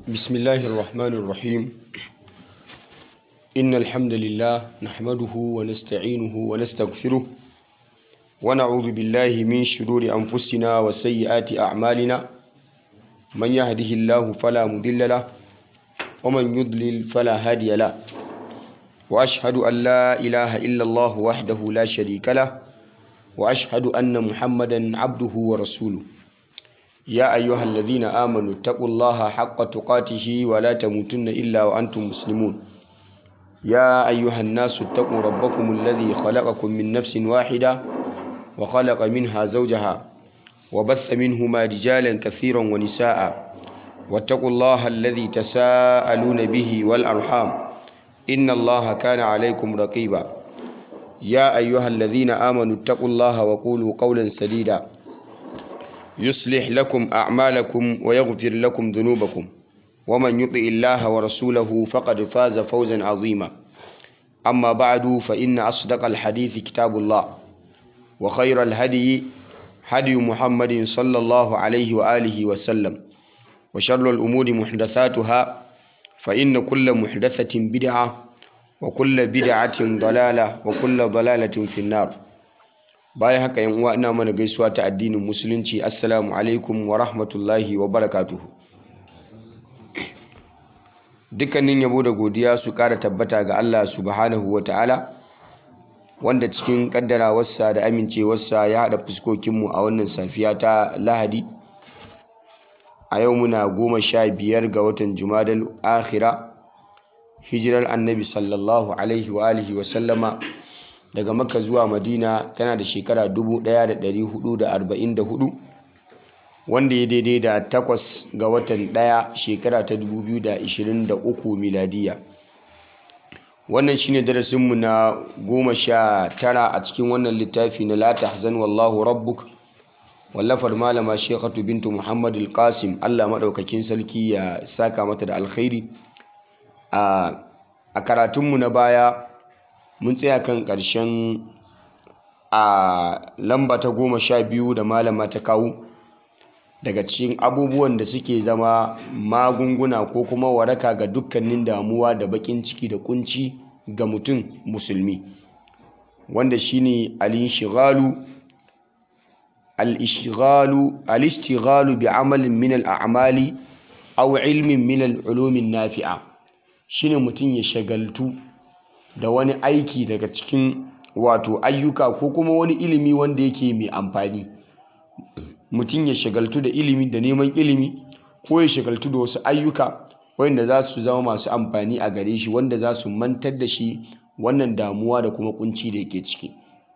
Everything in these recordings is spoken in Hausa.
بسم الله الرحمن الرحيم إن الحمد لله نحمده ونستعينه ونستغفره ونعوذ بالله من شرور أنفسنا وسيئات أعمالنا من يهده الله فلا مضل له ومن يضلل فلا هادي له وأشهد أن لا إله إلا الله وحده لا شريك له وأشهد أن محمدا عبده ورسوله يا أيها الذين آمنوا اتقوا الله حق تقاته ولا تموتن إلا وأنتم مسلمون يا أيها الناس اتقوا ربكم الذي خلقكم من نفس واحدة وخلق منها زوجها وبث منهما رجالا كثيرا ونساء واتقوا الله الذي تساءلون به والأرحام إن الله كان عليكم رقيبا يا أيها الذين آمنوا اتقوا الله وقولوا قولا سديدا يصلح لكم أعمالكم ويغفر لكم ذنوبكم ومن يطع الله ورسوله فقد فاز فوزا عظيما أما بعد فإن أصدق الحديث كتاب الله وخير الهدي هدي محمد صلى الله عليه وآله وسلم وشر الأمور محدثاتها فإن كل محدثة بدعة وكل بدعة ضلالة وكل ضلالة في النار bayan haka yan uwa ina mana gaisuwa ta addinin musulunci assalamu alaikum wa rahmatullahi wa barakatuhu dukkanin yabo da godiya su ƙara tabbata ga Allah subhanahu wa ta'ala wanda cikin ƙaddarawarsa da amincewarsa ya haɗa fuskokinmu a wannan safiya ta lahadi a yau muna goma sha biyar ga watan jumadal akhira hijirar annabi sallallahu alaihi wa alihi wa sallama daga makka zuwa madina tana da shekara 1444 wanda ya daidai da takwas ga watan ɗaya shekara ta 2023 miladiya wannan shine darasinmu na goma sha tara a cikin wannan littafi na la tahzan wallahu rabbuk wallafar malama shekatu bintu muhammad al-qasim allah maɗaukakin sarki ya saka mata da alkhairi a karatunmu na baya mun tsaya kan ƙarshen a lamba ta goma sha biyu da malama ta kawo daga cikin abubuwan da suke zama magunguna ko kuma waraka ga dukkanin damuwa da baƙin ciki da kunci ga mutum musulmi wanda shine al-inshigalu al-ishghalu al-ishtighalu bi amalin min al-a'mali aw ilmin min al-ulumin nafi'a shine mutum ya shagaltu da wani aiki daga cikin wato ayyuka ko kuma wani ilimi wanda yake mai amfani mutum ya shagaltu da ilimi da neman ilimi ko ya shagaltu da wasu ayyuka wanda za su zama masu amfani a gare shi wanda za su mantar da shi wannan damuwa da kuma kunci da yake ciki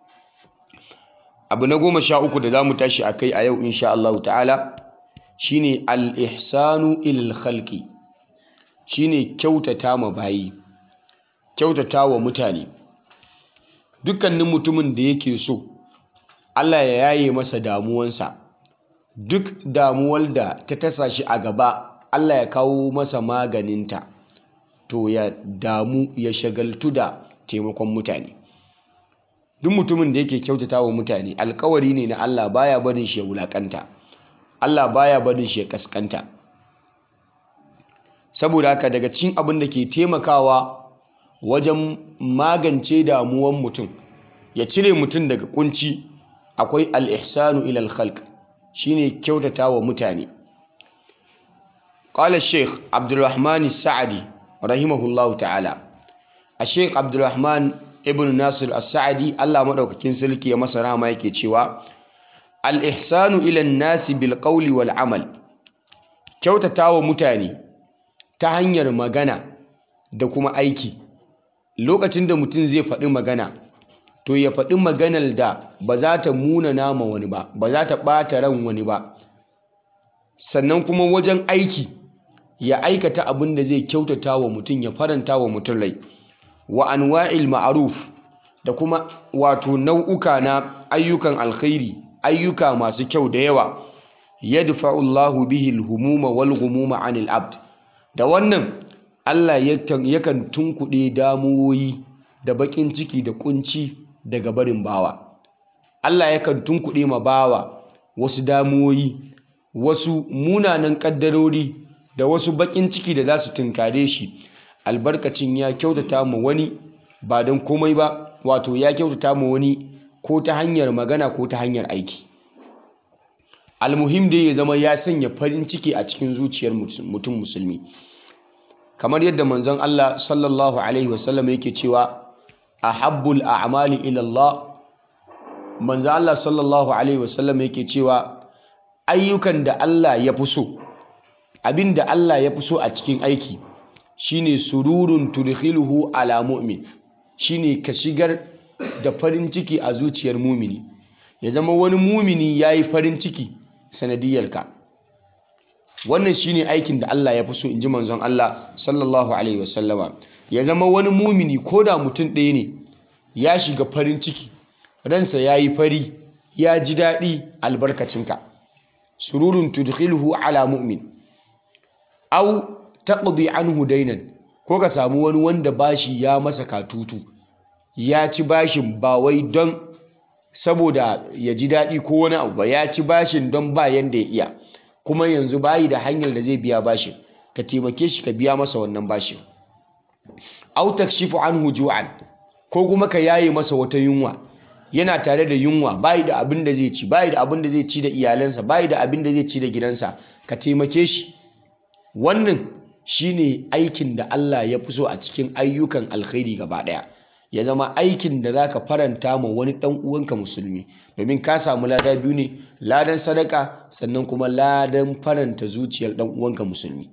abu na goma sha uku da za mu tashi a kai a yau insha Allah ta'ala shine al-ihsanu ilal khalqi shine kyautata ma bayi kyautata wa mutane dukkanin mutumin da yake so Allah ya yaye masa damuwansa duk damuwar da ta tasa shi a gaba Allah ya kawo masa maganinta to ya damu ya shagaltu da taimakon mutane duk mutumin da yake kyautata wa mutane alkawari ne na Allah baya barin shi ya wulakanta Allah baya barin shi ya kaskanta saboda haka daga cikin abin da ke taimakawa wajen magance damuwan mutum ya cire mutum daga kunci akwai al-ihsanu ila al-khalq shine kyautata wa mutane qala sheikh abdulrahman sa'adi rahimahullahu ta'ala a sheikh abdulrahman ibn nasir as-sa'adi Allah madaukakin sarki ya masa rahama yake cewa al-ihsanu ila an-nasi bil qawli wal amal kyautata wa mutane ta hanyar magana da kuma aiki lokacin da mutum zai faɗi magana to ya faɗi maganar da ba za ta muna nama wani ba ba za ta ɓata ran wani ba sannan kuma wajen aiki ya aikata abin da zai kyautata wa mutum ya faranta wa mutum rai wa anwa'il ma'aruf da kuma wato nau'uka na ayyukan alkhairi ayyuka masu kyau da yawa yadfa'u Allahu bihi al-humuma wal ghumuma 'anil abd da wannan Allah yakan tunkuɗe damuwoyi da baƙin ciki da ƙunci daga barin bawa Allah yakan tunkuɗe ma bawa wasu damuwoyi wasu munanan ƙaddarori da wasu baƙin ciki da za su tunkare shi albarkacin ya kyautata ma wani ba don komai ba wato ya kyautata ma wani ko ta hanyar magana ko ta hanyar aiki almuhim dai ya zama ya sanya farin ciki a cikin zuciyar mutum musulmi kamar yadda manzon Allah sallallahu alaihi wasallam yake cewa ahabbul a'mali ila Allah manzon Allah sallallahu alaihi wasallam yake cewa ayyukan da Allah ya fi so abin da Allah ya fi so a cikin aiki shine sururun tudkhiluhu ala mu'min shine ka shigar da farin ciki a zuciyar mumini ya zama wani mumini yayi farin ciki sanadiyarka wannan shine aikin da Allah ya fi so inji manzon Allah sallallahu alaihi wasallama ya zama wani mumini ko da mutum ɗaya ne ya shiga farin ciki ransa ya yi fari ya ji daɗi albarkacinka sururun tudkhiluhu ala mu'min au taqdi anhu dainan ko ka samu wani wanda bashi ya masa katutu ya ci bashin ba wai don saboda ya ji daɗi ko wani abu ba ya ci bashin don ba yanda ya iya kuma yanzu bayi da hanyar da zai biya bashin ka taimake shi ka biya masa wannan bashin au takshifu anhu ju'an ko kuma ka yaye masa wata yunwa yana tare da yunwa bayi da abin da zai ci bayi da abin da zai ci da iyalansa bayi da abin da zai ci da gidansa ka taimake shi wannan shine aikin da Allah ya fi so a cikin ayyukan alkhairi gaba daya ya zama aikin da zaka faranta ma wani dan uwanka musulmi domin ka samu lada biyu ne ladan sadaka sannan kuma ladan faranta zuciyar dan uwanka musulmi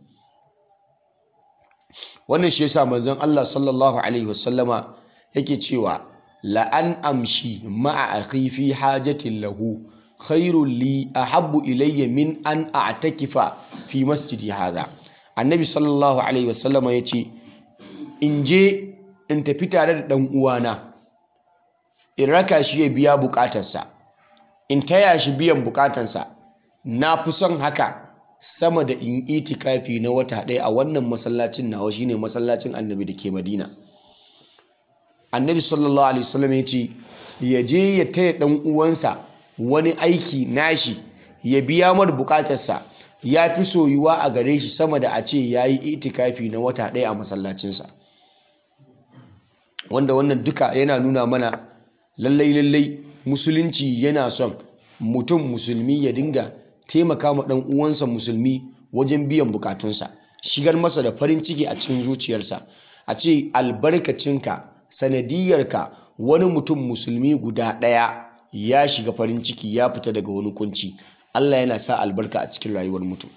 wannan shi yasa manzon Allah sallallahu alaihi wasallama yake cewa la an amshi ma'a akhi fi hajatin lahu khairul li ahabbu ilayya min an a'takifa fi masjidi hadha annabi sallallahu alaihi wasallama yace in je in tafi tare da dan uwana in raka shi ya biya bukatarsa in taya shi biyan bukatarsa na fi son haka sama da in itikafi na wata ɗaya a wannan masallacin nawa shine masallacin annabi da ke madina annabi sallallahu alaihi wasallam ya ce ya je ya taya ɗan uwansa wani aiki nashi ya biya mar bukatarsa ya fi soyuwa a gare shi sama da a ce ya yi itikafi na wata ɗaya a masallacinsa wanda wannan duka yana nuna mana lallai lallai musulunci yana son mutum musulmi ya dinga taimaka ma ɗan uwansa musulmi wajen biyan bukatunsa shigar masa da farin ciki a cikin zuciyarsa a ce albarkacinka sanadiyarka wani mutum musulmi guda ɗaya ya shiga farin ciki ya fita daga wani kunci Allah yana sa albarka a cikin rayuwar mutum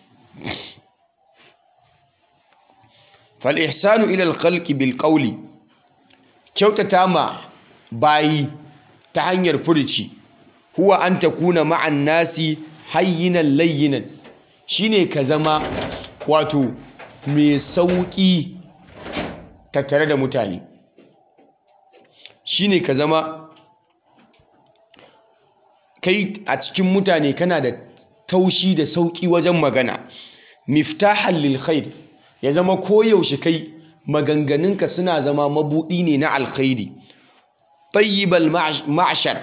fal ihsanu ila al bil qawli kyautata ma bayi ta hanyar furici huwa an takuna ma'an nasi hayyinan layyinan shine ka zama wato mai sauƙi tattare da mutane shine ka zama kai a cikin mutane kana da taushi da sauƙi wajen magana miftahan lil khair ya zama koyaushe kai maganganunka suna zama mabuɗi ne na alkhairi tayyibal ma'ashar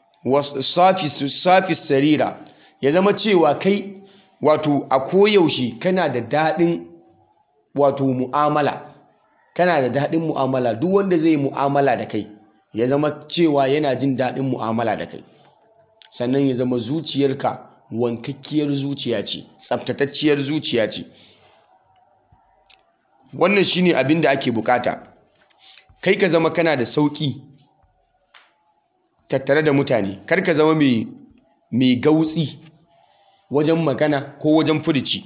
safi sarira ya zama cewa kai wato a koyaushe kana da daɗin wato mu'amala kana da daɗin mu'amala duk wanda zai mu'amala da kai ya zama cewa yana jin daɗin mu'amala da kai sannan ya zama zuciyarka wankakkiyar zuciya ce tsaftatacciyar zuciya ce wannan shine abin da ake bukata kai ka zama kana da sauƙi tattare da mutane kar ka zama mai gautsi wajen magana ko wajen furici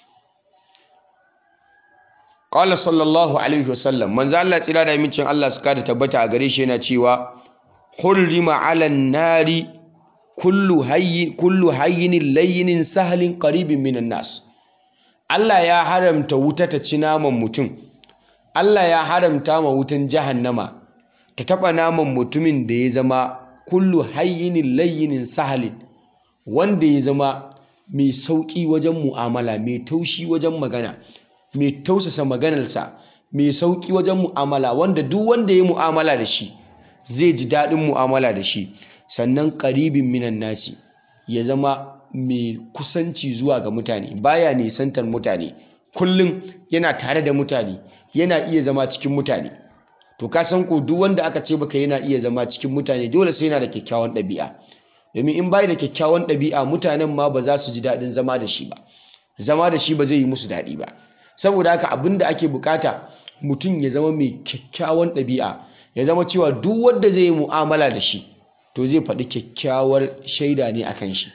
qala sallallahu alaihi wasallam manzo Allah tsira da mincin Allah suka da tabbata a gare shi yana cewa hurrima ala nari kullu hayyin kullu hayyinin layyinin sahlin qaribin minan nas Allah ya haramta wuta ta ci naman mutum Allah ya haramta ma wutan jahannama ta taba naman mutumin da ya zama kullu hayyinin layyinin sahalin wanda ya zama mai sauƙi wajen mu'amala mai taushi wajen magana mai tausasa maganarsa mai sauƙi wajen mu'amala wanda duk wanda ya mu'amala da shi zai ji daɗin mu'amala da shi sannan ƙaribin minan nasi ya zama mai kusanci zuwa ga mutane baya nisantar mutane kullum yana tare da mutane yana iya zama cikin mutane to ka san ko duk wanda aka ce baka yana iya zama cikin mutane dole sai yana da kyakkyawan ɗabi'a domin in bai da kyakkyawan ɗabi'a mutanen ma ba za su ji daɗin zama da shi ba zama da shi ba zai yi musu daɗi ba saboda haka abin da ake bukata mutum ya zama mai kyakkyawan ɗabi'a ya zama cewa duk wanda zai yi mu'amala da shi to zai faɗi kyakkyawar shaida ne a kan shi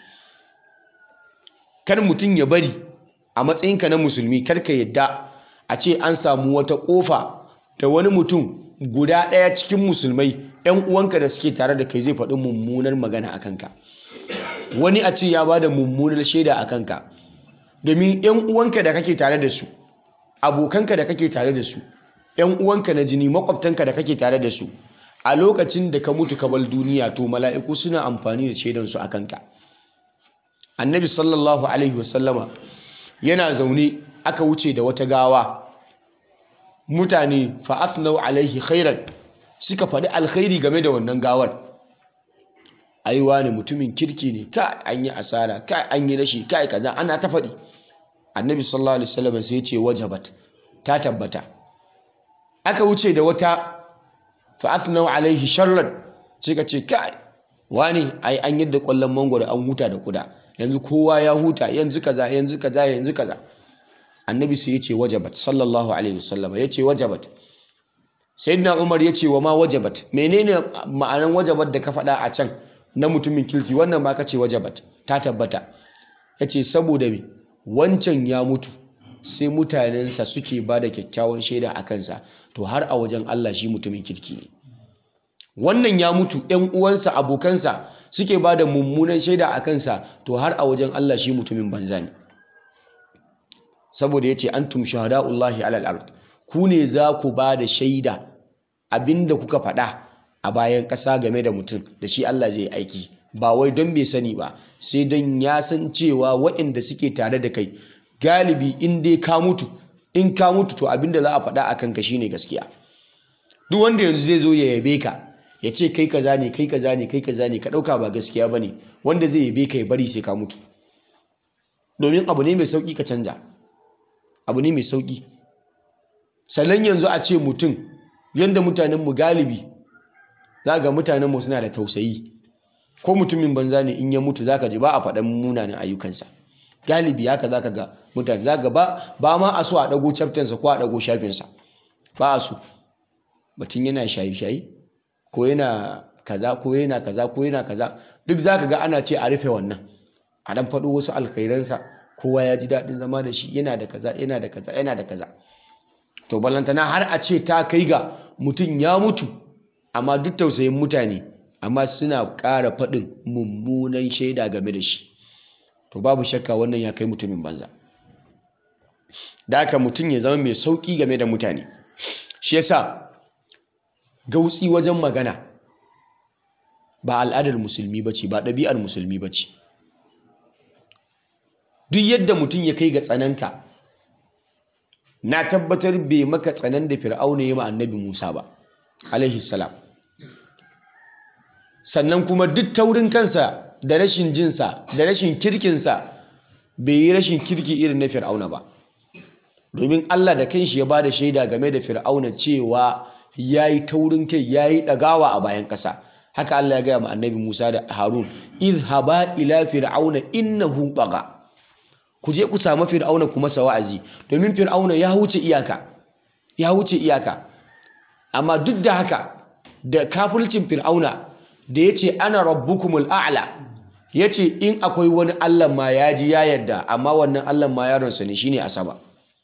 kar mutum ya bari a matsayinka na musulmi kar ka yadda a ce an samu wata ƙofa da wani mutum guda ɗaya cikin musulmai 'yan uwanka da suke tare da kai zai faɗi mummunar magana a kanka wani a ce ya ba da mummunar shaida a kanka domin 'yan uwanka da kake tare da su abokanka da kake tare da su 'yan uwanka na jini makwabtanka da kake tare da su a lokacin da ka mutu ka bar duniya to mala'iku suna amfani da shaidansu a kanka annabi sallallahu alaihi wasallama yana zaune aka wuce da wata gawa mutane fa'athnau alaihi khairan suka faɗi alkhairi game da wannan gawar aiwa ne mutumin kirki ne ka an yi asara ka an yi rashi kai kaza ana ta faɗi annabi sallallahu alaihi wasallam sai ya ce wajabat ta tabbata aka wuce da wata fa'athnau alaihi sharran suka ce kai wani ai an yadda kwallon mangwaro an huta da kuda yanzu kowa ya huta yanzu kaza yanzu kaza yanzu kaza annabi sai ya ce wajabat sallallahu alaihi wasallam ya ce wajabat sayyidina umar ya ce wa ma wajabat menene ma'anan wajabat da ka faɗa a can na mutumin kirki wannan ma ka ce wajabat ta tabbata ya ce saboda me wancan ya mutu sai mutanensa suke ba da kyakkyawan shaida a kansa to har a wajen Allah shi mutumin kirki ne wannan ya mutu ‘yan uwansa abokansa suke ba da mummunan shaida a kansa to har a wajen Allah shi mutumin banza ne saboda ya ce an tum shahada'ullahi alal ard ku ne za ku ba da shaida abinda kuka faɗa a bayan ƙasa game da mutum da shi Allah zai aiki ba wai don bai sani ba sai don ya san cewa waɗanda suke tare da kai galibi in dai ka mutu in ka mutu to abinda za a faɗa a kanka shine gaskiya duk wanda yanzu zai zo ya yabe ka ya ce kai kaza ne kai kaza ne kai kaza ne ka ɗauka ba gaskiya ba ne wanda zai yabe ka ya bari sai ka mutu domin abu ne mai sauƙi ka canja abu ne mai sauƙi sannan yanzu a ce mutum yadda mutanenmu galibi za ga mutanenmu suna da tausayi ko mutumin banza ne in ya mutu za ka ji ba a faɗan munanan ayyukansa galibi haka za ka ga mutane za ga ba ba ma a so a ɗago chaptensa ko a ɗago shafinsa ba a so batun yana shayi-shayi ko yana kaza ko yana kaza ko yana kaza duk za ka ga ana ce a rufe wannan a ɗan faɗo wasu alkhairansa kowa ya ji daɗin zama da shi yana da kaza yana da kaza yana da kaza to ballantana har a ce ta kai ga mutum ya mutu amma duk tausayin mutane amma suna ƙara faɗin mummunan shaida game da shi to babu shakka wannan ya kai mutumin banza da haka mutum ya zama mai sauƙi game da mutane shi yasa gautsi wajen magana ba al'adar musulmi ba ce ba ɗabi'ar musulmi ba ce duk yadda mutum ya kai ga tsananka na tabbatar bai maka tsanan da fir'auna ya ma annabi musa ba alaihi salam sannan kuma duk taurin kansa da rashin jinsa da rashin kirkinsa bai yi rashin kirki irin na fir'auna ba domin allah da kanshi ya ba da shaida game da fir'auna cewa ya yi taurin kai ya yi ɗagawa a bayan ƙasa haka allah ya gaya ma annabi musa da harun izhaba ila fir'auna innahu baga ku je ku samu fir'auna ku masa wa'azi domin fir'auna ya wuce iyaka ya wuce iyaka amma duk da haka da kafircin fir'auna da ya ce ana rabbukumul a'la ya ce in akwai wani allah ma ya ji ya yarda amma wannan allah ma yaronsa ne shine asaba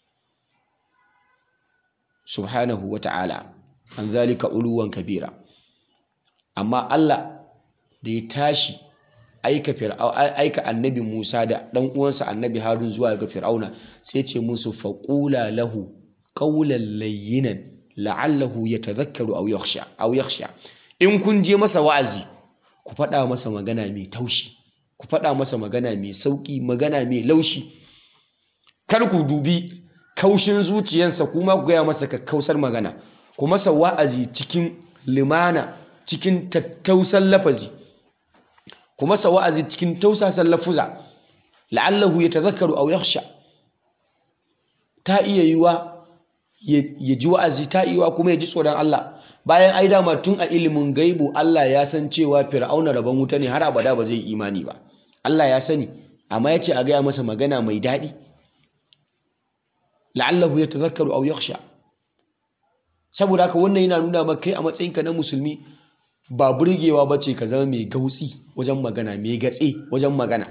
subhanahu wa ta'ala an zalika uluwan kabira amma allah da ya tashi aika aika annabi Musa da dan uwansa annabi Harun zuwa ga Fir'auna sai ce musu faqula lahu qawlan layyinan la'allahu yatadhakkaru aw yakhsha aw yakhsha in kun je masa wa'azi ku faɗa masa magana mai taushi ku faɗa masa magana mai sauki magana mai laushi kar ku dubi kaushin zuciyarsa kuma ku gaya masa kakkausar magana ku masa wa'azi cikin limana cikin tattausan lafazi ku masa wa'azi cikin tausasan lafuza la'allahu yatadhakkaru aw yakhsha ta iya yiwa ya ji wa'azi ta iya yiwa kuma ya ji tsoron Allah bayan ai dama tun a ilimin gaibu Allah ya san cewa fir'auna rabon wuta ne har abada ba zai imani ba Allah ya sani amma ya ce a gaya masa magana mai daɗi la'allahu ya tazakkaru aw yakhsha saboda haka wannan yana nuna maka kai a matsayinka na musulmi ba burgewa ba ce ka zama mai gautsi wajen magana mai gatse wajen magana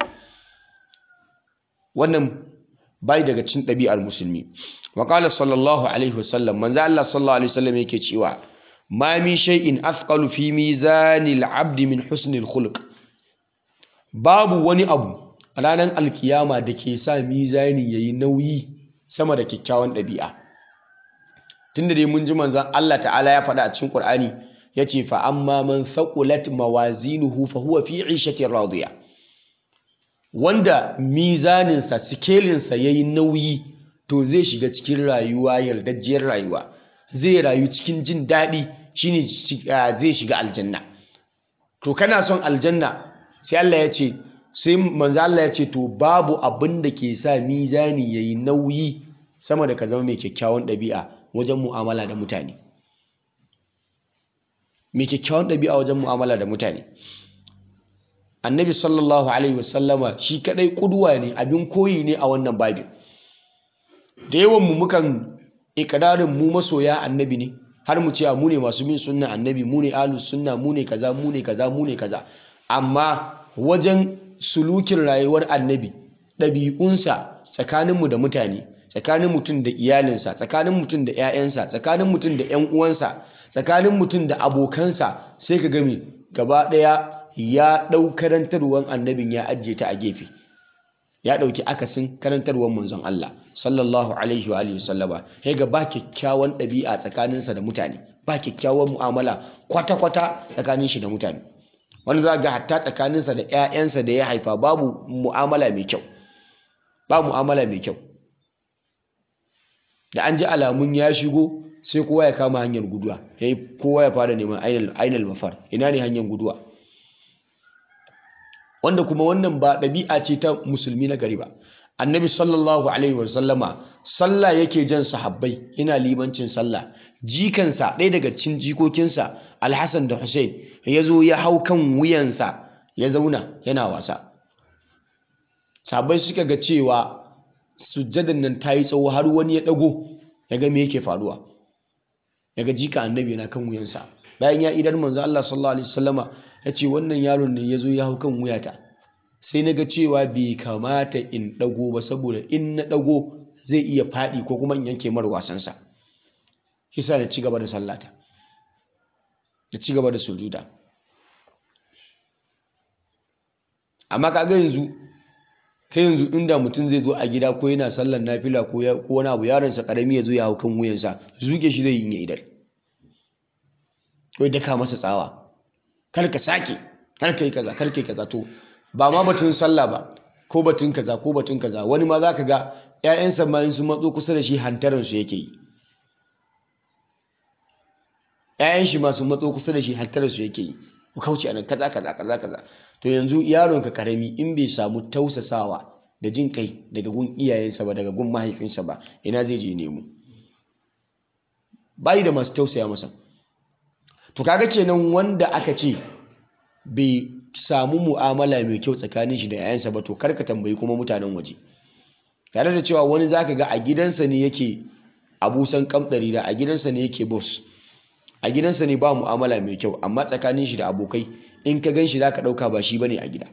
wannan bai daga cin ɗabi'ar musulmi wa qala sallallahu alaihi wasallam manzo Allah sallallahu alaihi wasallam yake cewa ma min shay'in athqalu fi mizanil abdi min husnil khuluq babu wani abu a ranar alkiyama da ke sa mizani yayi nauyi sama da kyakkyawan ɗabi'a tunda dai mun ji manzon Allah ta'ala ya faɗa a cikin Qur'ani yace fa amma man thaqulat mawazinuhu fa huwa fi 'ishatin radiya wanda mizaninsa sikelinsa yayi nauyi to zai shiga cikin rayuwa yardajjiyar rayuwa zai rayu cikin jin daɗi shine zai shiga aljanna to kana son aljanna sai Allah ya ce sai manzo Allah ya ce to babu abin da ke sa mizani yayi nauyi sama da ka zama mai kyakkyawan ɗabi'a wajen mu'amala da mutane mai kyakkyawan ɗabi'a wajen mu'amala da mutane annabi sallallahu alaihi wasallama shi kadai kuduwa ne abin koyi ne a wannan babin da yawan mu mukan ikirarin mu masoya annabi ne har mu ce mu ne masu bin sunna annabi mu ne ahlus sunna mu ne kaza mu ne kaza mu ne kaza amma wajen sulukin rayuwar annabi ɗabi'unsa tsakaninmu da mutane tsakanin mutum da iyalinsa tsakanin mutum da 'ya'yansa tsakanin mutum da 'yan uwansa tsakanin mutum da abokansa sai ka game gaba ɗaya ya ɗau karantarwar annabin ya ajiye ta a gefe ya ɗauki akasin karantarwar manzon Allah sallallahu alaihi wa alihi sallama sai ga ba kyakkyawan ɗabi'a tsakaninsa da mutane ba kyakkyawan mu'amala kwata-kwata tsakanin shi da mutane wani za ga hatta tsakaninsa da 'ya'yansa da ya haifa babu mu'amala mai kyau ba mu'amala mai kyau da an ji alamun ya shigo sai kowa ya kama hanyar guduwa yayi kowa ya fara neman ainal mafar ina ne hanyar guduwa wanda kuma wannan ba ɗabi'a ce ta musulmi na gari ba annabi sallallahu alaihi wasallama sallah yake jan sahabbai yana limancin sallah jikansa ɗaya daga cikin jikokinsa alhassan da hussein ya zo ya hau kan wuyansa ya zauna yana wasa sahabbai suka ga cewa sujjadan nan ta yi tsawo har wani ya ɗago ya ga me yake faruwa ya ga jika annabi na kan wuyansa bayan ya idan manzo Allah sallallahu alaihi wasallama ya ce wannan yaron ne ya zo ya hau kan wuyata sai na ga cewa bai kamata in ɗago ba saboda in na ɗago zai iya faɗi ko kuma in yanke mar wasansa shi sa na ci gaba da sallata da ci gaba da sujuda amma kaga yanzu kai yanzu inda mutum zai zo a gida ko yana sallar nafila ko wani abu yaronsa karami ya zo ya hau kan wuyansa zuge shi zai yi ya idar ko ya daka masa tsawa kar ka sake kar ka yi kaza kar ka yi kaza to ba ma batun sallah ba ko batun kaza ko batun kaza wani ma za ka ga 'ya'yansa ma in sun matso kusa da shi hantaransu yake yi 'ya'yan shi ma sun matso kusa da shi hantaransu yake yi ku kauce anan kaza kaza kaza kaza to yanzu yaron ka karami in bai samu tausasawa da jin kai daga gun iyayensa ba daga gun mahaifinsa ba ina zai je nemo bayi da masu tausaya masa to kaga kenan wanda aka ce bai samu mu'amala mai kyau tsakanin shi da 'ya'yansa ba to kar ka tambayi kuma mutanen waje tare da cewa wani zaka ga a gidansa ne yake abusan kamɗari da a gidansa ne yake boss a gidansa ne ba mu'amala mai kyau amma tsakanin shi da abokai in ka gan shi za ka ɗauka ba shi ba ne a gida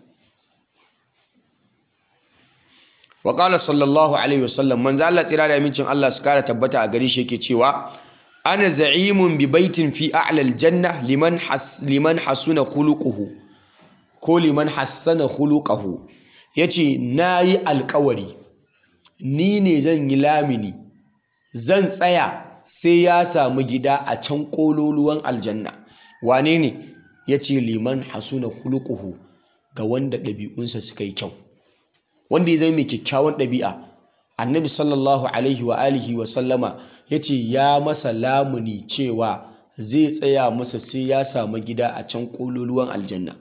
wa ƙala sallallahu alaihi wasallam manzo Allah tsira da amincin Allah su kara tabbata a gare shi yake cewa ana za'imun bi baitin fi a'la aljanna liman has liman hasuna khuluquhu ko liman hassana khuluquhu yace nayi alƙawari ni ne zan yi lamini zan tsaya sai ya samu gida a can kololuwan aljanna wane ne ya ce liman hasuna khuluquhu ga wanda ɗabi'unsa suka yi kyau wanda ya zama mai kyakkyawan ɗabi'a annabi sallallahu alaihi wa alihi wa sallama ya ce ya masa lamuni cewa zai tsaya masa sai ya samu gida a can kololuwan aljanna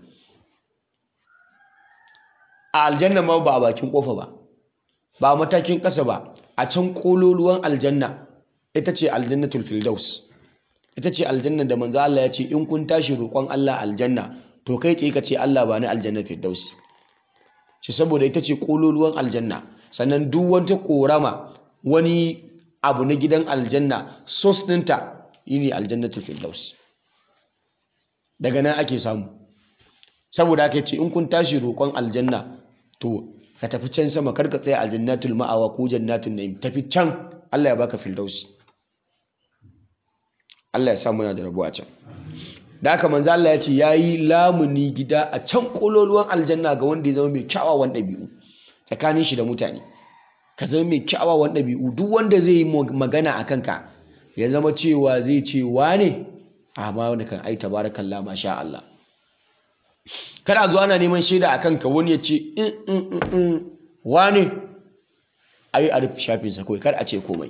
a aljanna ma ba a bakin kofa ba ba a matakin ƙasa ba a can kololuwan aljanna ita ce aljannatul firdaus ita ce aljanna da manzo Allah ya ce in kun tashi roƙon Allah aljanna to kai tsaye ka ce Allah ba ni aljanna firdaus shi saboda ita ce kololuwan aljanna sannan duk wata korama wani abu na gidan aljanna sos ɗinta yini aljannatul firdaus daga nan ake samu saboda aka ce in kun tashi roƙon aljanna to ka tafi can sama kar ka tsaya aljannatul ma'awa ko jannatul na'im tafi can Allah ya baka firdausi Allah ya sa muna da rabo a can da haka manzo Allah ya ce yayi lamuni gida a can kololuwan aljanna ga wanda ya zama mai kyawawan ɗabi'u tsakanin shi da mutane ka zama mai kyawawan ɗabi'u duk wanda zai yi magana a kanka ya zama cewa zai ce wane amma wanda kan ai tabarakallah masha Allah kada zo ana neman shaida a kanka wani ya ce in in in in wane ai a rufe shafinsa kawai kar a ce komai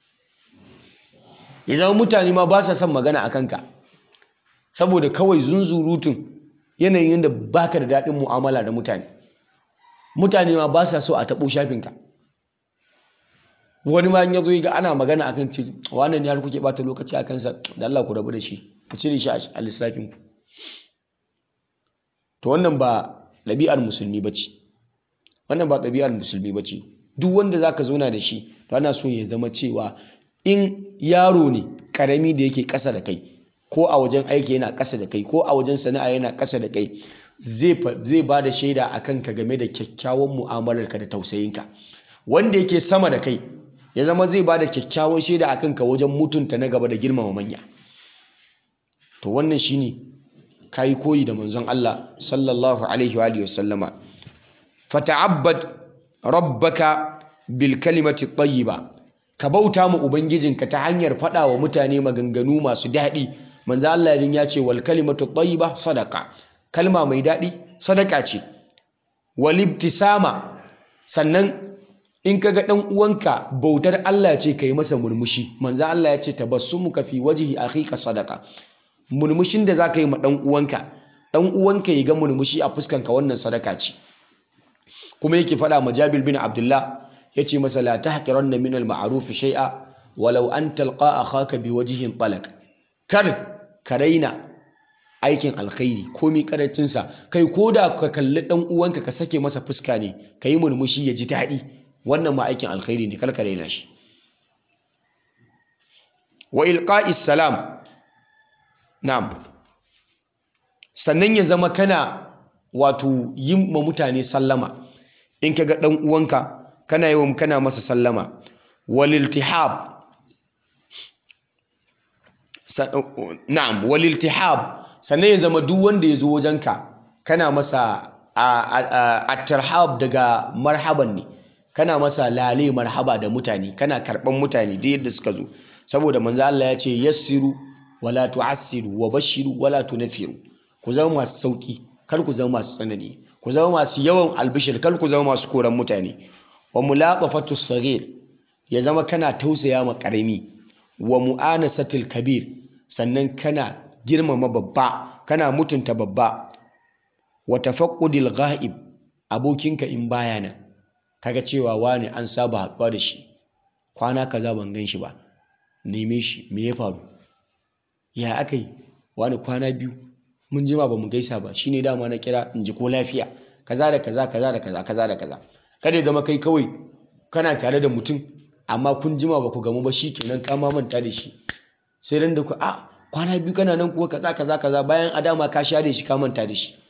ya zama mutane ma ba sa son magana a kanka saboda kawai zunzurutun yanayin yadda baka da daɗin mu'amala da mutane mutane ma ba sa so a taɓo shafinka wani ma ya zo ga ana magana akan ce wannan ya kuke bata lokaci a kansa da Allah ku rabu da shi ku cire shi a lissafin ku to wannan ba ɗabi'ar musulmi bace wannan ba ɗabi'ar musulmi bace duk wanda zaka zauna da shi to ana so ya zama cewa in yaro ne karami da yake ƙasa da kai ko a wajen aiki yana ƙasa da kai ko a wajen sana'a yana ƙasa da kai zai ba da shaida a kanka game da kyakkyawan mu'amalarka da tausayinka wanda yake sama da kai ya zama zai ba da kyakkyawan shaida a kanka wajen mutunta na gaba da girmama manya to wannan shine kayi koyi da manzon Allah sallallahu alaihi wa alihi wasallama fata'abbad rabbaka bil kalimati tayyiba ka bauta mu ubangijinka ta hanyar faɗa wa mutane maganganu masu daɗi manzo Allah ya ce wal kalimatu tayyiba sadaqa kalma mai daɗi sadaka ce wal ibtisama sannan in kaga dan uwanka bautar Allah ce kai masa murmushi manzo Allah ya ce tabassumuka fi wajhi akhika sadaqa murmushin da zaka yi ma dan uwanka dan uwanka ya ga murmushi a fuskanka wannan sadaka ce kuma yake faɗa ma Jabir bin Abdullah yace masa la tahqiranna min al-ma'ruf shay'a walau an talqa akhaka bi wajhin talaq kar ka raina aikin alkhairi komi karancinsa kai ko da ka kalli dan uwanka ka sake masa fuska ne ka yi murmushi ya ji daɗi wannan ma aikin alkhairi ne kar ka raina shi wa ilqa'is salam na'am sannan ya zama kana wato yin ma mutane sallama in ka ga dan uwanka kana yawan kana masa sallama wal iltihab na'am wal iltihab sannan ya zama duk wanda ya zo wajenka kana masa at-tarhab daga marhaban ne kana masa lale marhaba da mutane kana karban mutane da yadda suka zo saboda manzo Allah ya ce yassiru wala tu'assiru wa bashiru wala tunfiru ku zama masu sauki kar ku zama masu tsanani ku zama masu yawan albishir kar ku zama masu koran mutane wa mulaqafatu saghir ya zama kana tausaya ma karami wa mu'anasatil kabir sannan kana girmama babba kana mutunta babba wa tafaqqudil ghaib abokinka in baya nan kaga cewa wani an saba haɗuwa da shi kwana kaza ban gan shi ba neme shi me ya faru ya akai wani kwana biyu mun jima ba mu gaisa ba shine dama na kira in ji ko lafiya kaza da kaza kaza da kaza kaza da kaza kada ya zama kai kawai kana tare da mutum amma kun jima ba ku gamu ba shikenan ka ma manta da shi sai ran da ku a kwana biyu kana nan kuwa kaza kaza kaza bayan a dama ka share shi ka manta da shi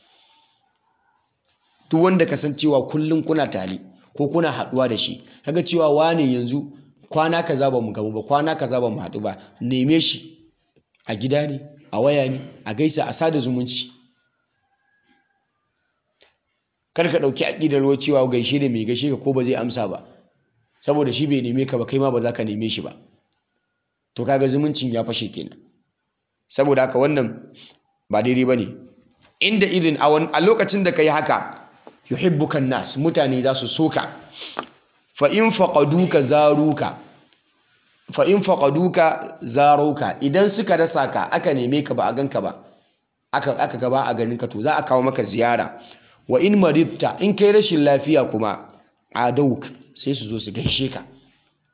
duk wanda ka san cewa kullum kuna tare ko kuna haɗuwa da shi kaga cewa wane yanzu kwana kaza ba mu gamu ba kwana kaza ba mu haɗu ba neme shi a gida ne a waya ne a gaisa a sada zumunci kar ka ɗauki aƙidar ruwa cewa gaishe da mai gaishe ka ko ba zai amsa ba saboda shi bai neme ka ba kai ma ba za ka neme shi ba to kaga zumuncin ya fashe kenan saboda haka wannan ba daidai ba ne inda irin a lokacin da ka yi haka yuhibbukan nas mutane za su soka fa in faqaduka zaruka fa in faqaduka zaruka idan suka rasa ka aka neme ka ba a ganka ba aka aka gaba a ganin ka to za a kawo maka ziyara wa in maridta in kai rashin lafiya kuma adawuk sai su zo su gaishe ka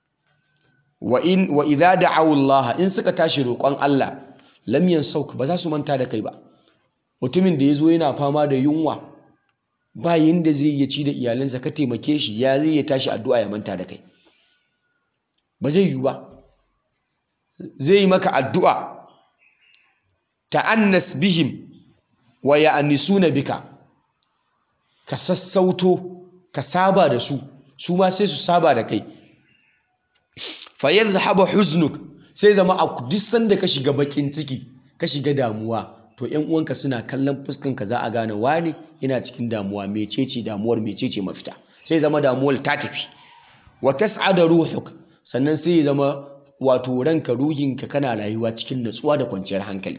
wa in wa idza da'awu Allah in suka tashi roƙon Allah lam yansawk ba za su manta da kai ba mutumin da yazo yana fama da yunwa ba yanda zai iya ci da iyalansa ka taimake shi ya zai ya tashi addu'a ya manta da kai ba zai yi ba zai yi maka addu'a ta'annas bihim wa ya'nisuna bika ka sassauto ka saba da su su ma sai su saba da kai fa yadhhabu huznuk sai zama a duk sanda ka shiga bakin ciki ka shiga damuwa to ƴan uwanka suna kallon fuskan ka za a gane wani yana cikin damuwa mecece damuwar mecece mafita sai zama damuwar ta tafi wa tas'ada ruhuk sannan sai zama wato ranka ruhinka kana rayuwa cikin natsuwa da kwanciyar hankali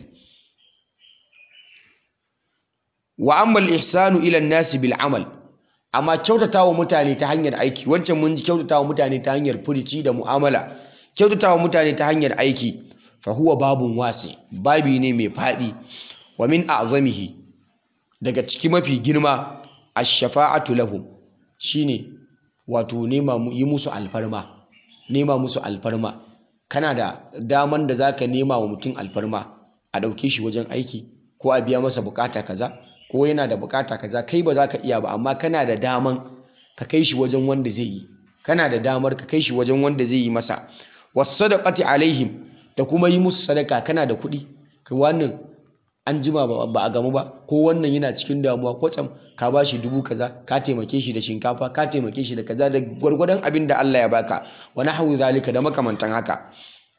wa amma al-ihsanu ila an-nasi bil amal amma kyautatawa mutane ta hanyar aiki wancan mun ji kyautatawa mutane ta hanyar furici da mu'amala kyautatawa mutane ta hanyar aiki fa huwa babun wasi babi ne mai fadi wa min a'zamihi daga ciki mafi girma ash-shafa'atu lahum shine wato nema yi musu alfarma nema musu alfarma kana da daman da zaka nema wa mutum alfarma a ɗauke shi wajen aiki ko a biya masa bukata kaza ko yana da bukata kaza kai ba za ka iya ba amma kana da daman ka kai shi wajen wanda zai yi kana da damar ka kai shi wajen wanda zai yi masa wasadaqati alaihim da kuma yi musu sadaka kana da kuɗi ka wannan an jima ba a gamu ba ko wannan yana cikin damuwa kwatsam ka ba shi dubu kaza ka taimake shi da shinkafa ka taimake shi da kaza da gwargwadon abin da Allah ya baka wa nahwu zalika da makamantan haka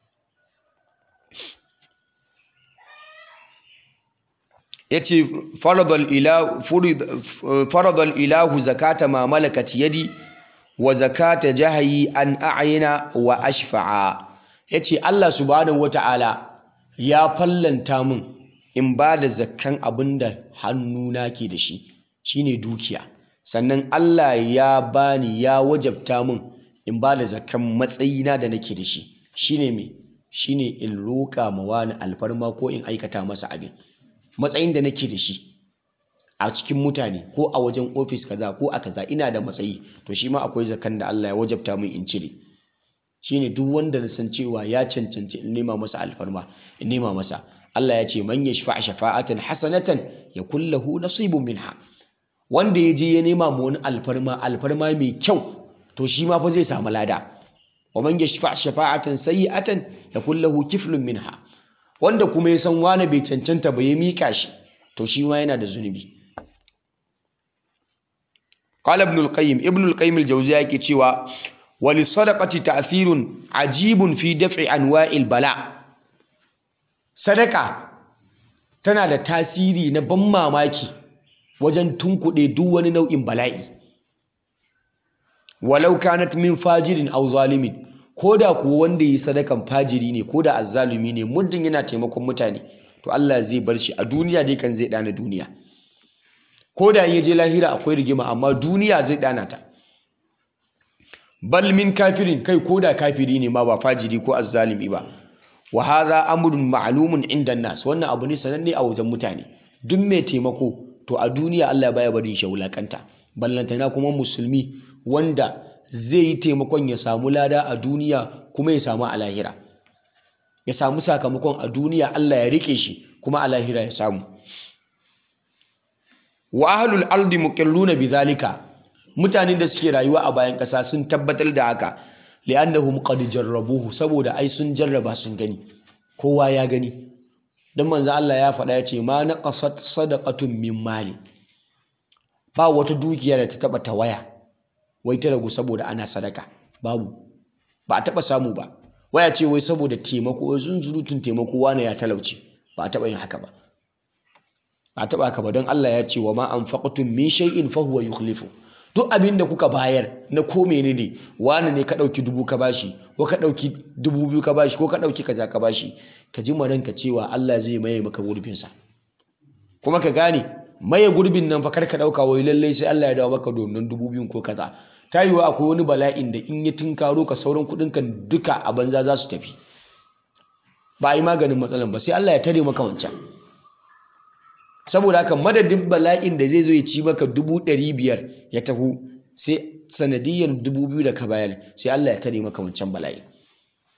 yace faradal ilahu faradal ilahu zakata ma malakat yadi wa zakata jahayi an a'yina wa ashfa'a yace Allah subhanahu wata'ala ya fallanta min in ba da zakkan abinda hannuna ke da shi shine dukiya sannan Allah ya bani ya wajabta min in ba da zakkan matsayina da nake da shi shine me shine in roƙa ma wani alfarma ko in aikata masa abin matsayin da nake da shi a cikin mutane ko a wajen ofis kaza ko a kaza ina da matsayi to shi ma akwai zakan da Allah ya wajabta min in cire shine duk wanda na san cewa ya cancanci in nema masa alfarma in nema masa Allah ya ce man yashfa shafa'atan hasanatan yakul lahu nasibun minha wanda ya je ya nema ma wani alfarma alfarma mai kyau to shi ma fa zai samu lada wa man yashfa shafa'atan sayyi'atan yakul lahu kiflun minha wanda kuma ya san wani bai cancanta ba ya mika shi to shi ma yana da zunubi qala ibn al-qayyim ibn al-qayyim al-jawziya yake cewa wa li sadaqati ta'thirun ajibun fi daf'i anwa'il bala sadaka tana da tasiri na ban mamaki wajen tunkuɗe duk wani nau'in bala'i walau kanat min fajirin aw zalimin ko da kuwa wanda yi sadakan fajiri ne ko da azzalumi ne muddin yana taimakon mutane to Allah zai bar shi a duniya dai kan zai dana duniya ko da ya je lahira akwai rigima amma duniya zai dana ta bal min kafirin kai ko da kafiri ne ma ba fajiri ko azzalumi ba wa hadha amrun ma'lumun inda nas wannan abu ne sananne a wajen mutane duk mai taimako to a duniya Allah baya barin shi wulakanta ballantana kuma musulmi wanda zai yi taimakon ya samu lada a duniya kuma ya samu a lahira ya samu sakamakon a duniya Allah ya rike shi kuma a lahira ya samu wa ahlul ardi muqilluna bidhalika mutanen da suke rayuwa a bayan ƙasa sun tabbatar da haka li'annahum qad jarrabuhu saboda ai sun jarraba sun gani kowa ya gani dan manzo Allah ya faɗa ya ce ma naqasat sadaqatun min mali ba wata dukiya da ta taba tawaya wai ta ragu saboda ana sadaka babu ba a taba samu ba waya ce wai saboda taimako zunzurutun taimako wane ya talauci ba a taba yin haka ba ba a taba haka ba don Allah ya ce wa ma anfaqtum min shay'in fa huwa yukhlifu duk abin da kuka bayar na ko menene wani ne ka dauki dubu ka bashi ko ka dauki dubu biyu ka bashi ko ka dauki kaza ka bashi ka ji maranka cewa Allah zai maye maka gurbin sa kuma ka gane maye gurbin nan fa kar ka dauka wai lallai sai Allah ya dawo maka domin dubu biyun ko kaza ta yiwu akwai wani bala'in da in ya tunkaro ka sauran kuɗin ka duka a banza za su tafi ba a yi maganin matsalan ba sai Allah ya tare maka wancan saboda haka madadin bala'in da zai zo ya ci maka dubu ɗari biyar ya taho sai sanadiyyar dubu biyu da ka bayar sai Allah ya tare maka wancan bala'i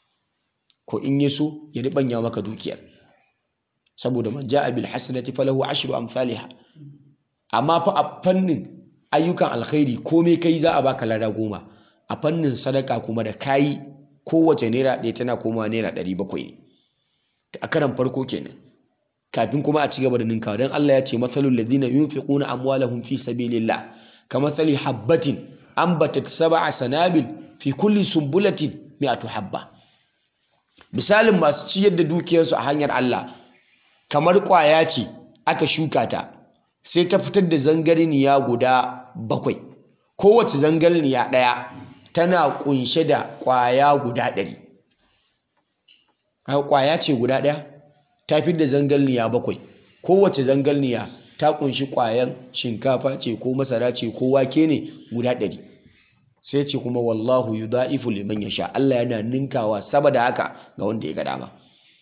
ko in ya so ya ribanya maka dukiyar saboda man ja'a bil hasanati falahu ashru amsalha amma fa a fannin ayyukan alkhairi komai kai za a baka lada goma a fannin sadaka kuma da kayi kowace naira ɗaya tana komawa naira ɗari bakwai ne a karan farko kenan kafin kuma a ci gaba da ninkawa don Allah ya ce matsalul ladina yunfiquna amwalahum fi sabilillah kamathali habbatin ambatat sab'a sanabil fi kulli sumbulatin mi'atu habba misalin masu ciyar da dukiyarsu a hanyar Allah kamar ƙwaya ce aka shuka ta sai ta fitar da zangarniya guda bakwai kowace zangarniya ɗaya tana ƙunshe da ƙwaya guda ɗari ƙwaya ce guda ɗaya ta fi da zangarniya bakwai kowace zangarniya ta ƙunshi ƙwayan shinkafa ce ko masara ce ko wake ne guda ɗari sai ce kuma wallahu yudha'ifu liman yasha Allah yana ninkawa saboda haka ga wanda ya ga dama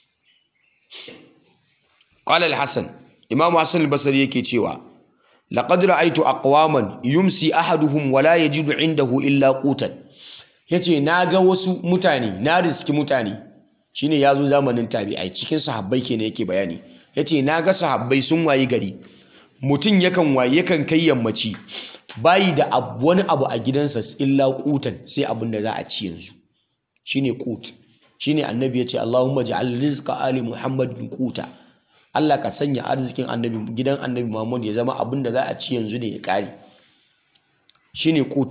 qala al-hasan imam hasan al-basri yake cewa laqad ra'aytu aqwaman yumsi ahaduhum wa la yajidu indahu illa qutan yace naga wasu mutane na riski mutane shine yazo zamanin tabi'ai cikin sahabbai kenan yake bayani yace naga sahabbai sun wayi gari mutum yakan wayi yakan kai yammaci bayi da wani abu a gidansa illa kutan sai abin da za a ci yanzu shine kut shine annabi yace Allahumma ja'al rizqa ali Muhammadin kuta Allah ka sanya arzikin annabi gidan annabi Muhammad ya zama abin da za a ci yanzu ne ya kare shine kut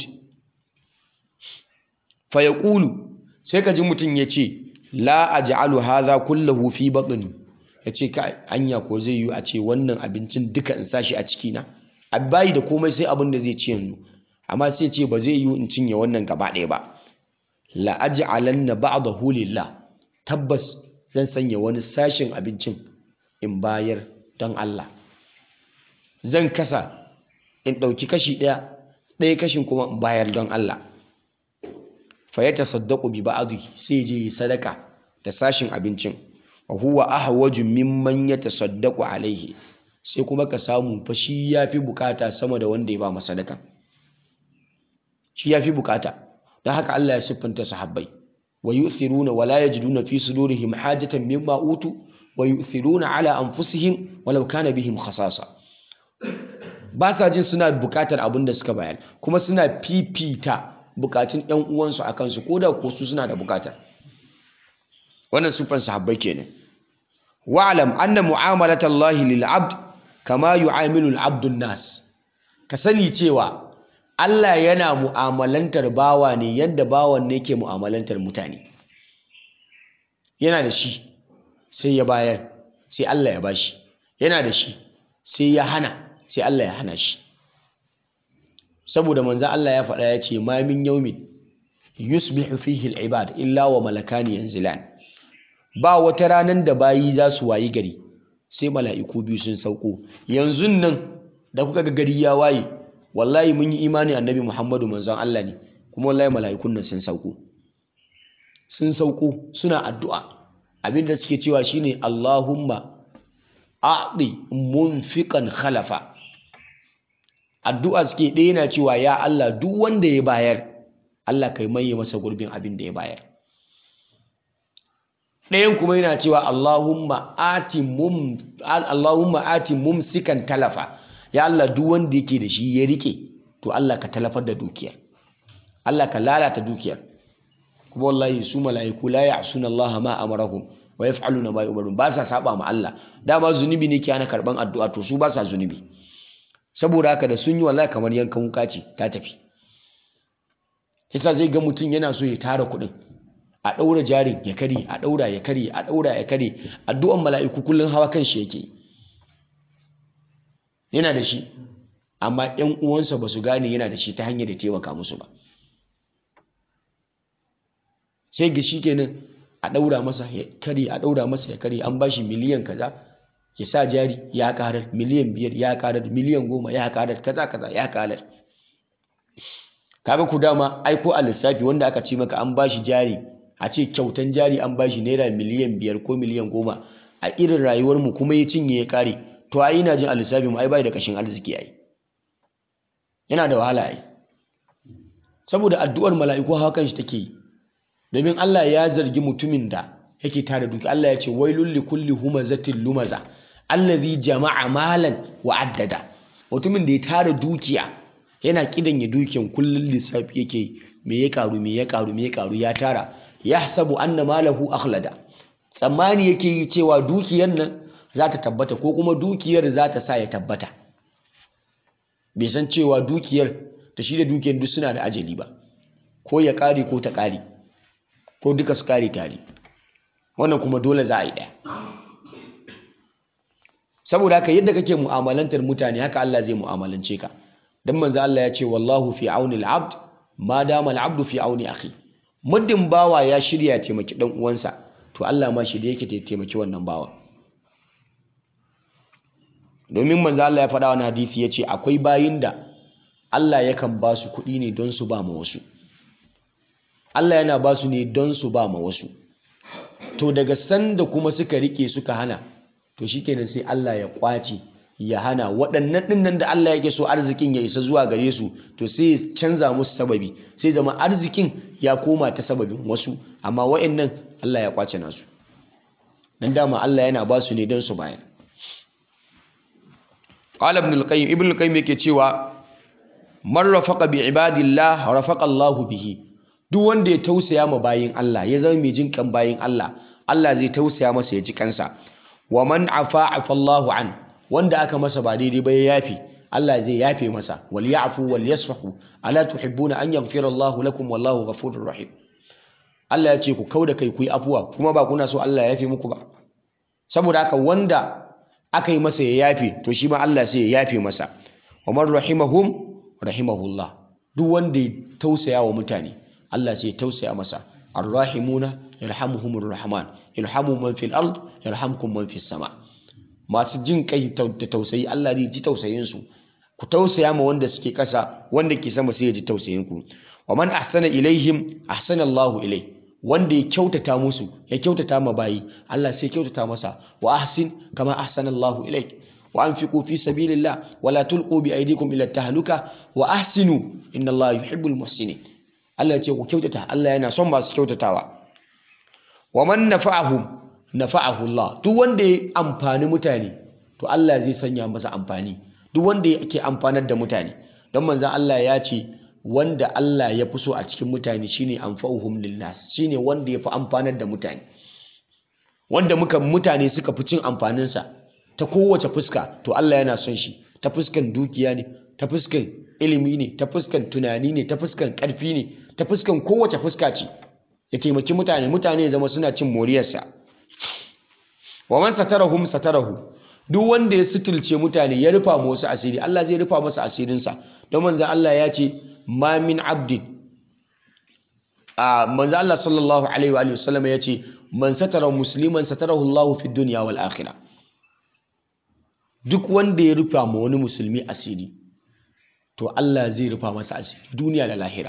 fa yaqulu sai ka ji mutum yace la aj'alu hadha kullahu fi batni yace ka anya ko zai yi a ce wannan abincin duka in sashi a ciki na bayi da komai sai abin da zai ci yanzu amma sai ce ba zai yi in cinye wannan gaba ɗaya ba la aj'alanna ba'dahu lillah tabbas zan sanya wani sashin abincin in bayar don Allah zan kasa in ɗauki kashi ɗaya ɗaya kashin kuma in bayar don Allah fa ya tasaddaqu bi ba'dhi sai je sadaka da sashin abincin wa huwa ahwaju mimman yatasaddaqu alaihi sai kuma ka samu fa shi ya fi bukata sama da wanda ya ba sadaka shi ya fi bukata don haka Allah ya siffanta sahabbai wa yu'thiruna wa la yajiduna fi sudurihim hajatan mimma utu wa yu'thiruna ala anfusihim walau kana bihim khasasa ba sa jin suna bukatar abin da suka bayar kuma suna fifita bukatun ƴan uwansu a kansu ko da ko su suna da bukata wannan siffan sahabbai kenan wa'lam anna mu'amalatallahi lil 'abd kama yu'amilu al-'abdun nas ka sani cewa Allah yana mu'amalantar bawa ne yadda bawan ne ke mu'amalantar mutane yana da shi sai ya bayar sai Allah ya bashi yana da shi sai ya hana sai Allah ya hana shi saboda manzo Allah ya faɗa ya ce ma min yawmin yusbihu fihi al-ibad illa wa malakani yanzilan ba wata ranar da bayi za su wayi gari sai mala'iku biyu sun sauko yanzu nan da kuka ga gari ya waye wallahi mun yi imani annabi muhammadu manzon Allah ne kuma wallahi mala'ikun nan sun sauko sun sauko suna addu'a abinda suke cewa shine Allahumma a'di munfiqan khalafa addu'a suke ɗaya na cewa ya Allah duk wanda ya bayar Allah kai maye masa gurbin abin da ya bayar ɗayan kuma yana cewa Allahumma ati mum Allahumma ati mumsikan talafa ya Allah duk wanda yake da shi ya rike to Allah ka talafar da dukiyar Allah ka lalata dukiyar kuma wallahi su mala'iku la ya'suna Allah ma amarahum wa yaf'aluna ma yu'marun ba sa saba ma Allah dama zunubi ne ke ana karban addu'a to su ba sa zunubi saboda haka da sun yi wallahi kamar yankan wuka ce ta tafi yasa zai ga mutum yana so ya tara kuɗin a ɗaura jarin ya kare a ɗaura ya kare a ɗaura ya kare addu'an mala'iku kullum hawa kan shi yake yana da shi amma ‘yan uwansa ba su gane yana da shi ta hanyar da taimaka musu ba sai ga shi kenan a ɗaura masa ya kare a ɗaura masa ya kare an ba shi miliyan kaza ya sa jari ya karar miliyan biyar ya karar miliyan goma ya karar kaza kaza ya karar kaga ku dama aiko a lissafi wanda aka ce maka an ba shi jari a ce kyautan jari an bashi naira miliyan biyar ko miliyan goma a irin rayuwar mu kuma ya cinye ya kare to ai ina jin a lissafi mu ai bai da kashin arziki ai yana da wahala ai saboda addu'ar mala'iku hawa kan shi take yi domin Allah ya zargi mutumin da yake tara dukiya Allah ya ce wailul likulli humazatin lumaza allazi jama'a malan wa addada mutumin da ya tara dukiya yana kidan ya dukiyan kullun lissafi yake me ya karu me ya karu me ya karu ya tara yahsabu anna malahu akhlada tsammani yake yi cewa dukiyar nan za ta tabbata ko kuma dukiyar za ta sa ya tabbata bai san cewa dukiyar da shi da dukiyar duk suna da ajali ba ko ya kare ko ta kare ko duka su kare tare wannan kuma dole za a yi ɗaya saboda haka yadda kake mu'amalantar mutane haka Allah zai mu'amalance ka dan manzo Allah ya ce wallahu fi auni al-abd ma dama al-abdu fi auni akhi muddin bawa ya shirya ya taimaki dan uwansa to Allah ma shi da yake taimaki wannan bawa domin manzo Allah ya faɗa wani hadisi ya ce akwai bayin da Allah yakan ba su kuɗi ne don su ba ma wasu Allah yana ba su ne don su ba ma wasu to daga sanda kuma suka rike suka hana to shikenan sai Allah ya kwace ya hana waɗannan ɗinnan da Allah yake so arzikin ya isa zuwa gare su to sai ya canza musu sababi sai zama arzikin ya koma ta sababin wasu amma wa'annan Allah ya kwace nasu dan dama Allah yana ba su ne don su bayar qala ibn al-qayyim ibn al-qayyim yake cewa man rafaqa bi ibadillah rafaqa Allahu bihi duk wanda ya tausaya ma bayin Allah ya zama mai jin kan bayin Allah Allah zai tausaya masa ya ji kansa wa man afa afa Allahu an wanda aka masa ba daidai ba ya yafe Allah zai yafe masa wal ya'fu wal yasfahu ala tuhibbuna an yaghfira Allahu lakum wallahu ghafurur rahim Allah ya ce ku kauda kai ku yi afuwa kuma ba kuna so Allah ya yafe muku ba saboda haka wanda aka yi masa ya yafe to shi ma Allah sai ya yafe masa wa man rahimahum rahimahullah duk wanda ya tausaya wa mutane Allah sai ya tausaya masa arrahimuna yarhamuhumur rahman irhamu man fil ard yarhamkum man fis sama masu jin kai da tausayi Allah zai ji tausayin su ku tausaya ma wanda suke kasa wanda ke sama sai ya ji tausayin ku wa man ahsana ilaihim ahsana Allahu ilai wanda ya kyautata musu ya kyautata ma bayi Allah sai kyautata masa wa ahsin kama ahsana Allahu ilaik wa anfiqu fi sabilillah wa la tulqu bi aydikum ila tahluka wa ahsinu inna Allaha yuhibbul muhsinin Allah ya ce ku kyautata Allah yana son masu kyautatawa wa man nafa'ahum nafa'ahu Allah duk wanda ya amfani mutane to Allah zai sanya masa amfani duk wanda yake amfanar da mutane don manzon Allah ya ce wanda Allah ya fi so a cikin mutane shine anfa'uhum linnas shine wanda ya fi amfanar da mutane wanda muka mutane suka fi cin amfaninsa ta kowace fuska to Allah yana son shi ta fuskan dukiya ne ta fuskan ilimi ne ta fuskan tunani ne ta fuskan ƙarfi ne ta fuskan kowace fuska ce ya taimaki mutane mutane ya zama suna cin moriyarsa wa man satarahum satarahu duk wanda ya suturce mutane ya rufa ma wasu asiri Allah zai rufa masa asirinsa don manzo Allah ya ce ma min abdin a manzo Allah sallallahu alaihi wa sallam ya ce man satara musliman satarahu Allah fi dunya wal akhirah duk wanda ya rufa ma wani musulmi asiri to Allah zai rufa masa asiri duniya da lahira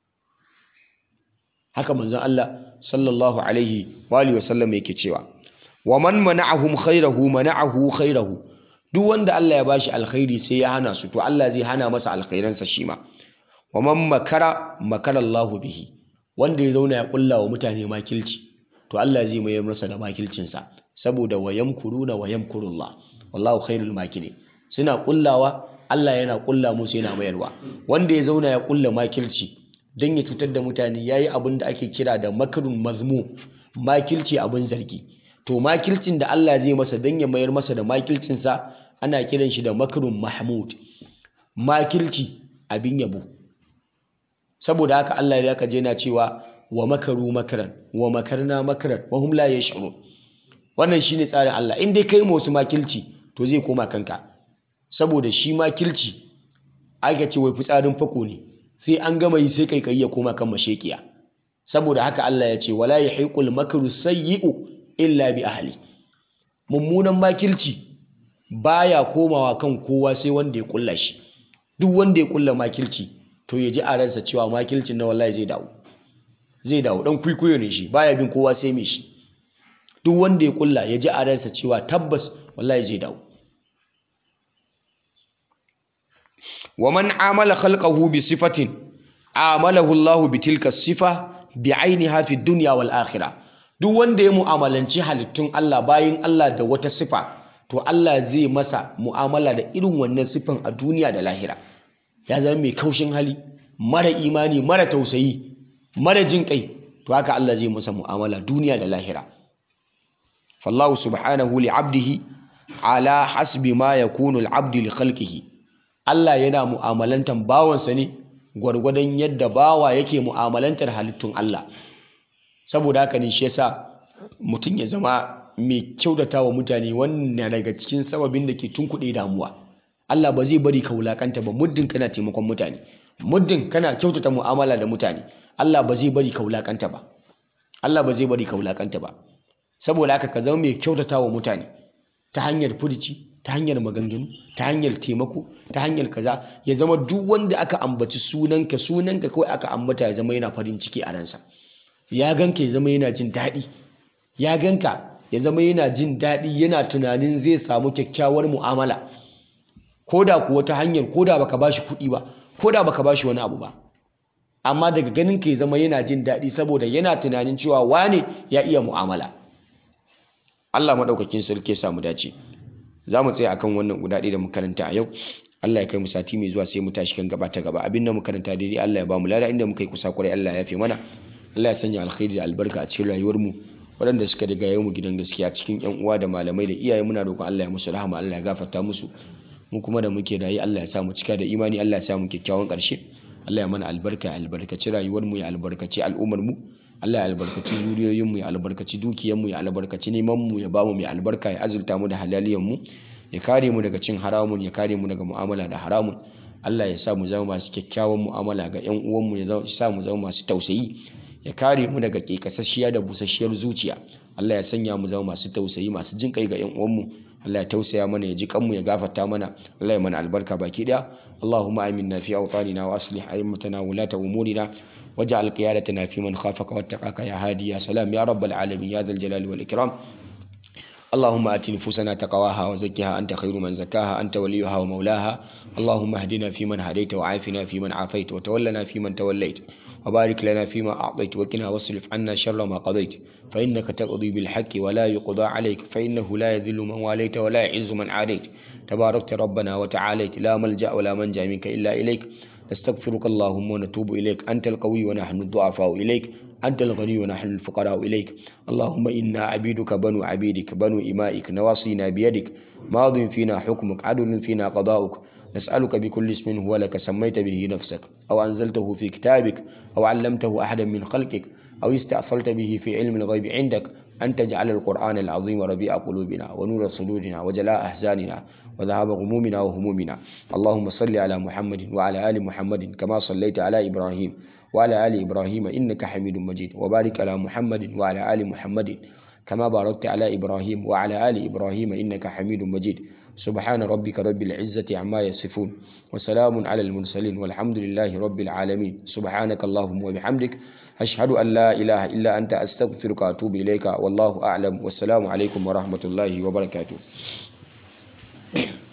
haka manzon Allah sallallahu alaihi wa alihi wasallam yake cewa wa man mana'ahum khairahu mana'ahu khairahu duk wanda Allah ya bashi alkhairi sai ya hana su to Allah zai hana masa alkhairansa shi ma wa man makara makara Allah bihi wanda ya zauna ya kulla wa mutane makilci to Allah zai mayar masa da makilcinsa saboda wa yamkuruna wa yamkurullah wallahu khairul makirin suna kullawa Allah yana kulla musu yana mayarwa wanda ya zauna ya kulla makilci don ya cutar da mutane ya yi abin da ake kira da makarun mazmu makilci abin zargi to makilcin da Allah zai masa don ya mayar masa da makilcinsa ana kiran shi da makarun mahmud makilci abin yabo saboda haka Allah ya ka je na cewa wa makaru makaran wa makarna makaran wa hum la yash'urun wannan shine tsarin Allah in dai kai ma wasu makilci to zai koma kanka saboda shi makilci aka ce wai fitsarin fako ne sai an gama yi sai kai ya koma kan mashekiya saboda haka Allah ya ce wala yahiqul makru sayyi'u illa bi ahli mummunan makilci baya komawa kan kowa sai wanda ya kulla shi duk wanda ya kulla makilci to ya ji a ransa cewa makilcin na wallahi zai dawo zai dawo dan kwikwiyo ne shi baya bin kowa sai mai shi duk wanda ya kulla ya ji a ransa cewa tabbas wallahi zai dawo wa man amala khalqahu bi sifatin amalahu Allah bi tilka sifa bi ainiha fi dunya wal akhirah duk duk wanda ya mu'amalanci halittun Allah bayin Allah da wata sifa to Allah zai masa mu'amala da irin wannan sifan a duniya da lahira ya zama mai kaushin hali mara imani mara tausayi mara jin kai to haka Allah zai masa mu'amala duniya da lahira fallahu subhanahu li abdihi ala hasbi ma yakunu al-abdu li khalqihi Allah yana mu'amalantar bawansa ne gwargwadon yadda bawa yake mu'amalantar halittun Allah saboda haka ne shi yasa mutum ya zama mai kyautata wa mutane wannan daga cikin sababin da ke tunkuɗe damuwa Allah ba zai bari ka wulakanta ba muddin kana taimakon mutane muddin kana kyautata mu'amala da mutane Allah ba zai bari ka wulakanta ba Allah ba zai bari ka wulakanta ba saboda haka ka zama mai kyautata wa mutane ta hanyar furici ta hanyar maganganu ta hanyar taimako ta hanyar kaza ya zama duk wanda aka ambaci sunanka sunanka kawai aka ambata ya zama yana farin ciki a ransa ya ganka ya zama yana jin daɗi ya ganka ya zama yana jin daɗi yana tunanin zai samu kyakkyawar mu'amala ko da kuwa ta hanyar ko da baka bashi kuɗi ba ko da baka bashi wani abu ba amma daga ganin ka ya zama yana jin daɗi saboda yana tunanin cewa wane ya iya mu'amala Allah maɗaukakin sarki ya samu dace za mu tsaya akan wannan guda ɗaya da makaranta a yau Allah ya kai mu sati mai zuwa sai mu tashi kan gaba ta gaba abin da makaranta daidai Allah ya ba mu lada inda muka yi kusa kwarai Allah ya yafe mana Allah ya sanya alkhairi da albarka a cikin rayuwar mu waɗanda suka riga yau mu gidan gaskiya cikin ƴan uwa da malamai da iyaye muna roƙon Allah ya musu rahama Allah ya gafarta musu mu kuma da muke rayu Allah ya sa mu cika da imani Allah ya sa mu kyakkyawan ƙarshe Allah ya mana albarka ya albarkaci rayuwar mu ya albarkaci al'ummar mu Allah ya albarkaci zuriyoyin mu ya albarkaci dukiyar mu ya albarkaci neman mu ya bamu mai albarka ya azurta mu da halaliyan mu ya kare mu daga cin haramun ya kare mu daga mu'amala da haramun Allah ya sa mu zama masu kyakkyawan mu'amala ga ƴan uwan mu ya sa mu zama masu tausayi ya kare mu daga kekasasshiya da busasshiyar zuciya Allah ya sanya mu zama masu tausayi masu jin kai ga ƴan uwan mu Allah ya tausaya mana ya ji kanmu ya gafarta mana Allah ya mana albarka baki daya Allahumma aminna fi awtanina wa aslih a'immatana wa lata umurina waj'al qiyadatana fi man khafaka wattaqaka ya hadi ya salam ya rabbal alamin ya dhal jalali wal ikram اللهم آت نفوسنا تقواها وزكها أنت خير من زكاها أنت وليها ومولاها اللهم اهدنا فيمن هديت وعافنا فيمن عافيت وتولنا فيمن توليت وبارك لنا فيما أعطيت وقنا واصرف عنا شر ما قضيت فإنك تقضي بالحق ولا يقضى عليك فإنه لا يذل من واليت ولا يعز من عاديت تباركت ربنا وتعاليت لا ملجأ ولا منجا منك إلا إليك نستغفرك اللهم ونتوب إليك أنت القوي ونحن الضعفاء إليك أنت الغني ونحن الفقراء إليك اللهم إنا عبيدك بنو عبيدك بنو إمائك نواصينا بيدك ماض فينا حكمك عدل فينا قضاؤك نسألك بكل اسم هو لك سميت به نفسك أو أنزلته في كتابك أو علمته أحدا من خلقك أو استأثرت به في علم الغيب عندك أن تجعل القرآن العظيم ربيع قلوبنا ونور صدورنا وجلاء أحزاننا وذهاب غمومنا وهمومنا اللهم صل على محمد وعلى آل محمد كما صليت على إبراهيم وعلى آل إبراهيم إنك حميد مجيد وبارك على محمد وعلى آل محمد كما باركت على إبراهيم وعلى آل إبراهيم إنك حميد مجيد سبحان ربك رب العزة عما يصفون وسلام على المرسلين والحمد لله رب العالمين سبحانك اللهم وبحمدك أشهد أن لا إله إلا أنت أستغفرك وأتوب إليك والله أعلم والسلام عليكم ورحمة الله وبركاته